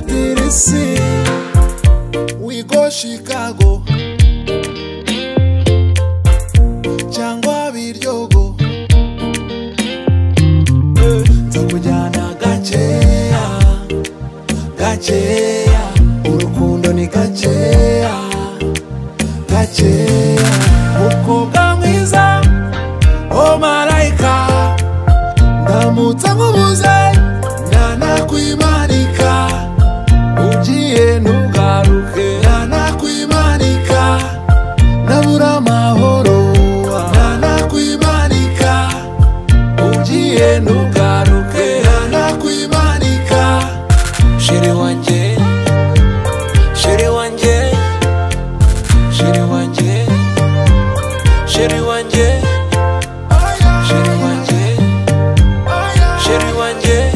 Tennessee. We go Chicago. Cyangwa Biryogo. Eh, Nzakujyana gakeya. Gakeya. Urukundo ni gakeya. Gakeya. Umukobwa mwiza. Oh marayika. Ndamutse nkubuze. Nanakwimanika. Ugiye ntugaruke. Nanakwimanika. Nabura amahoro. Nanakwimanika. Ugiye ntugaruke. Nanakwimanika. Shiri wanjye. Shiri wanjye. Shiri wanjye. Shiri wanjye. Shiri wanjye. Sheri wanjye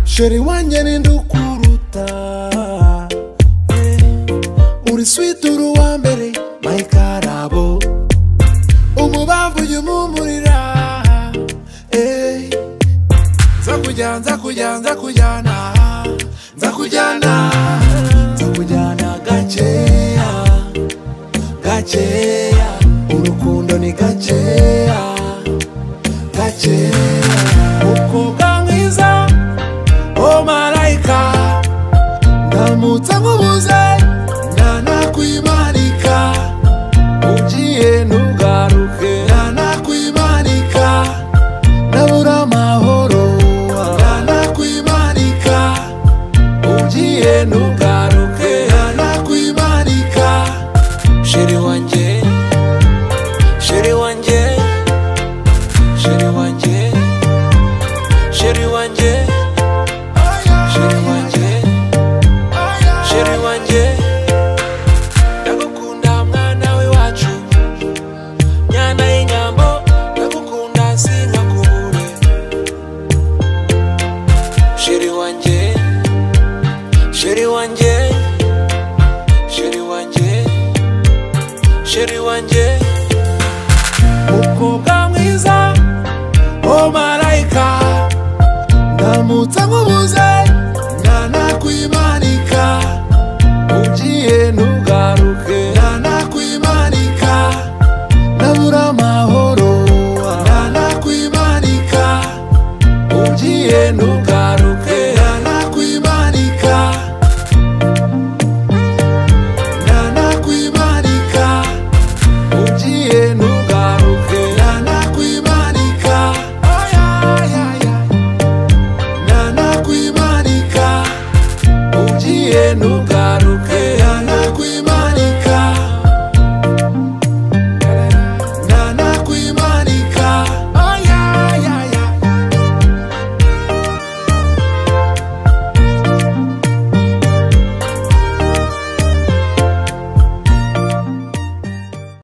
Sheri wanjye ni ndukuruta Eh, Uri sweet uri uwa mbere my karabo Umubavu ujya umumurira Eh, Nza kujya nza kujya nza kujyana Nza kujyana Nza kujyana gakeya Gakeya Urukundo ni gakeya gace umukobwa mwiza wo marayika ndamutse nkubuze nanakwimanika ugiye ntugaruke nanakwimanika nabura amahoro nanakwimanika ugiye ntugaruke nanakwimanika sheri wanjye sheri wanjye Shiri wanjye Shiri wanjye Shiri wanjye Shiri wanjye Ndagukunda mwana we wacu Nyana y'inyambo Ndagukunda sinka kubure Shiri wanjye Shiri wanjye Shiri wanjye Shiri wanjye Umukobwa mwiza Oh marayika Ndamutse nkubuze